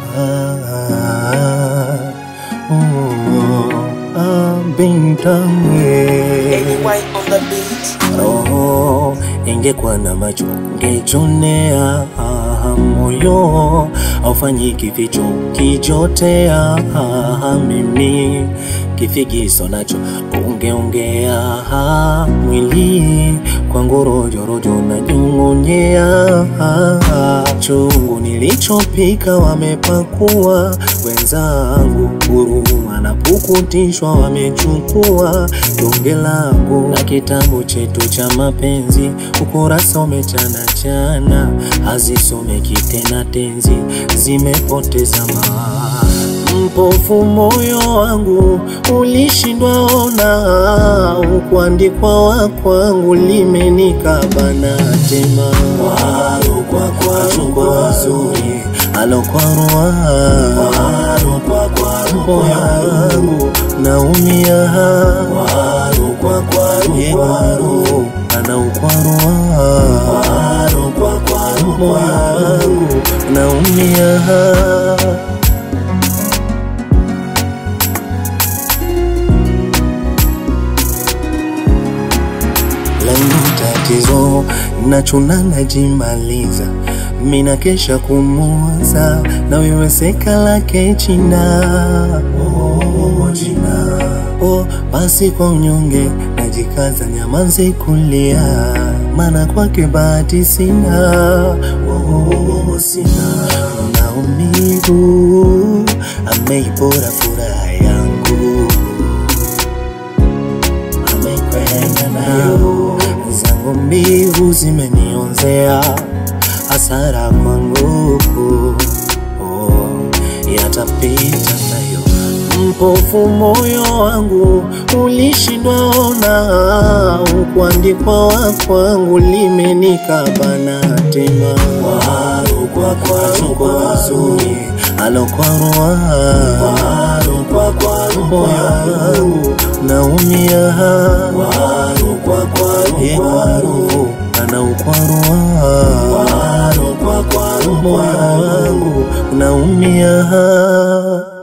oh, ah, bintange AY on the beat. roho ingekuwa na macho ngejonea ah, moyo aufanyi kificho kijotea ah, mimi kifigiso nacho ungeongea ah, mwili kwa ngorojorojo na nyong'onyea ah, chungu nilichopika wamepakua wenzangu huruma na pukutishwa wamechukua donge langu na kitabu chetu cha mapenzi ukurasa umechana chana hazisomeki tena tenzi zimepoteza maa mpofu moyo wangu ulishindwa ona ukuandikwa wa kwangu limenikabana tema waru kwa kwaru kwa wazuri alokwarua waru kwa kwaru moyo wangu naumia waru kwa kwaru kwaru anaukwarua waru kwa kwaru moyo wangu naumia langu tatizo nachuna najimaliza mina kesha kumuwaza na wewe seka lake china oh, china oh, basi kwa unyonge najikaza nyamanze kulia mana kwake bahati sina oh, sina maumivu ameipora furaha yangu amekwenda nayo zangu mbivu zimenionzea hasara kwangu oh, yatapita nayo mpofu moyo wangu ulishindwa ona ukuandikwa wa kwangu limenikabana tema waru kwa kwaru kwa wazuri alokwarua waru kwa kwaru moyo wangu naumia waru kwa kwaru kwaru anaukwarua waru kwa kwaru moyo wangu naumia